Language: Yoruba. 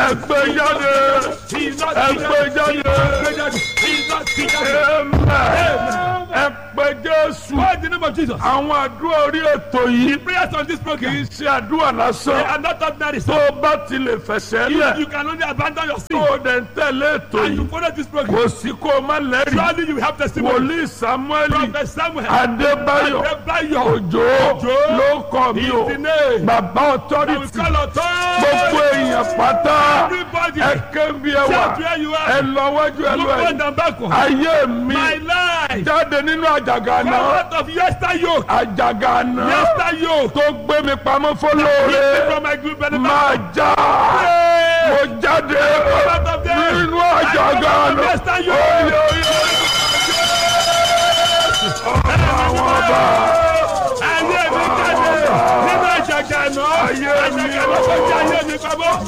ẹgbẹ́ jáde ẹgbẹ́ jáde amen ẹgbẹ́ jésù Why in the name of Jesus? àwọn àdúrà orí ètò yìí Prayers on this kì program. í ṣe àdúrà They lásán are not ordinary. tó So o bá ti lè fẹsẹ̀ you, lẹ̀ you can only abandon your tó sin o dẹ̀ ń tẹ̀lé ètò and you yìí follow this program. kò sí kó o má lẹ́rìí Surely you have testimony. wòlíì samuel Prophet Samuel. adébáyọ̀ Adébáyọ̀. òjò ló kọ́ mi o Is the name. bàbá I will authority call authority. gbogbo èèyàn pátá Everybody. ẹ kébi ẹ wà Shout where you ẹ are. lọ wájú ẹ lọ Look ẹ front and backward. ayé mi My life. jáde nínú àjàgà Come náà out of yester yoke. àjàgà náà Yester yoke. tó gbé mi pamọ́ Lift fọlọ́ọ̀rẹ́ me from my group benefit. máa já Hey. mo jáde Come out of there. nínú àjàgà Come out of náà yester yoke. oyè oyè àwọn ọba Ayé mi jáde nínú àjàgà náà. Ayé mi Àjàgà náà kọjá ayé mi pamọ́.